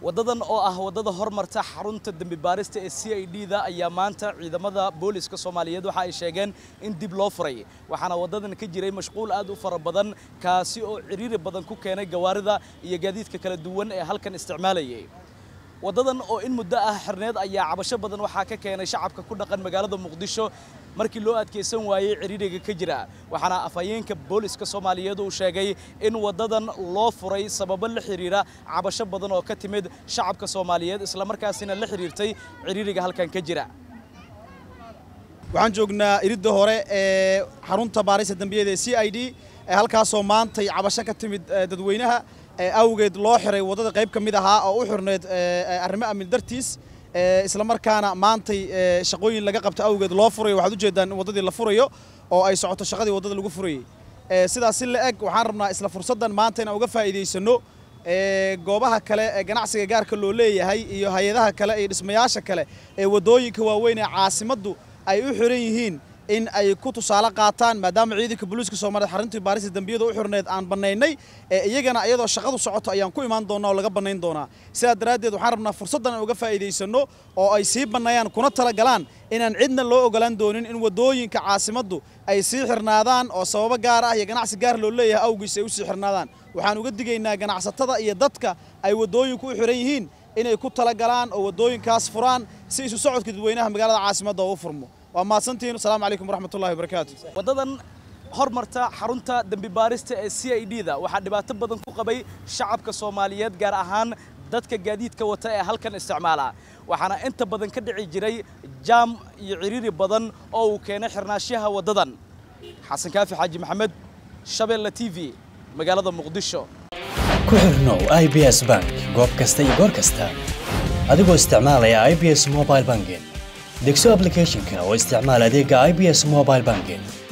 waddadan oo ah waddada hormarta xarunta dembi baarista ee c i d da ayaa maanta ciidamada booliska soomaaliyeed waxa ay sheegeen in dib loo furay waxaana waddadan ka jiray mashquul aad u fara badan kaasi oo ciriiri badan ku keenay gawaarida iyo gaadiidka kala duwan ee halkan isticmaalayay waddadan oo in muddo ah xirneed ayaa cabasho badan waxaa ka keenay shacabka ku dhaqan magaalada muqdisho markii loo adkaysan waayey ciriiriga ka jira waxaana afhayeenka booliska soomaaliyeed uu sheegay in waddadan loo furay sababo la xiriira cabasho badan oo ka timid shacabka soomaaliyeed islamarkaasina la xiriirtay ciriiriga halkan ka jira waxaan joognaa iridda hore ee xarunta baarista dembiyada ee c i d halkaasoo maantay cabasho ka timid dadweynaha awgeed loo xiray waddada qayb ka mid ahaa oo u xirneed arrimo amni dartiis isla markaana maantay shaqooyin laga qabto awgeed loo furayo waxaad ujeedaan in waddadii la furayo oo ay socoto shaqadii waddada lagu furayey sidaas si la eg waxaan rabnaa isla fursaddan maanta inaan uga faa'iidaysano goobaha kale ee ganacsiga gaarka loo leeyahay iyo hay-adaha kale iyo dhismayaasha kale ee waddooyinka waaweyn ee caasimaddu ay u xiran yihiin in ay ku tusaale qaataan maadaama ciidanka booliiska soomaaliyeed xaruntii baarista dembiyada u xirneed aan bannaynay iyagana iyadoo shaqadu socoto ayaan ku imaan doonaa oo laga bannayn doonaa sidaa daraaddeed waxaan rabnaa fursaddan aan uga faa'iidaysanno oo ay sii banneeyaan kuna talagalaan inaan cidna loo ogolaan doonin in waddooyinka caasimaddu ay sii xirnaadaan oo sababo gaar ah iyo ganacsi gaar loo leeyahay awgiis ay u sii xirnaadaan waxaan uga digaynaa ganacsatada iyo dadka ay waddooyinku u xiran yihiin inay ku talagalaan oo waddooyinkaas furaan si isu socodka dadweynaha magaalada caasimadda oo u furmo waa mahadsantihiin asalaamu calaykum waraxmatullahi wabarakaatu waddadan hormarta xarunta dembi baarista ee c i d da waxaa dhibaato badan ku qabay shacabka soomaaliyeed gaar ahaan dadka gaadiidka wata ee halkan isticmaala waxaana inta badan ka dhici jiray jaam iyo ciriiri badan oo uu keenay xirnaashaha waddadan xasan kaafi xaaji maxamed shabeelle t v magaalada muqdisho ku xirnow i b s bank goob kasta iyo goor kasta adigoo isticmaalaya i b s mobile banking degso ablicathonka oo isticmaal adeega i b s mobile banking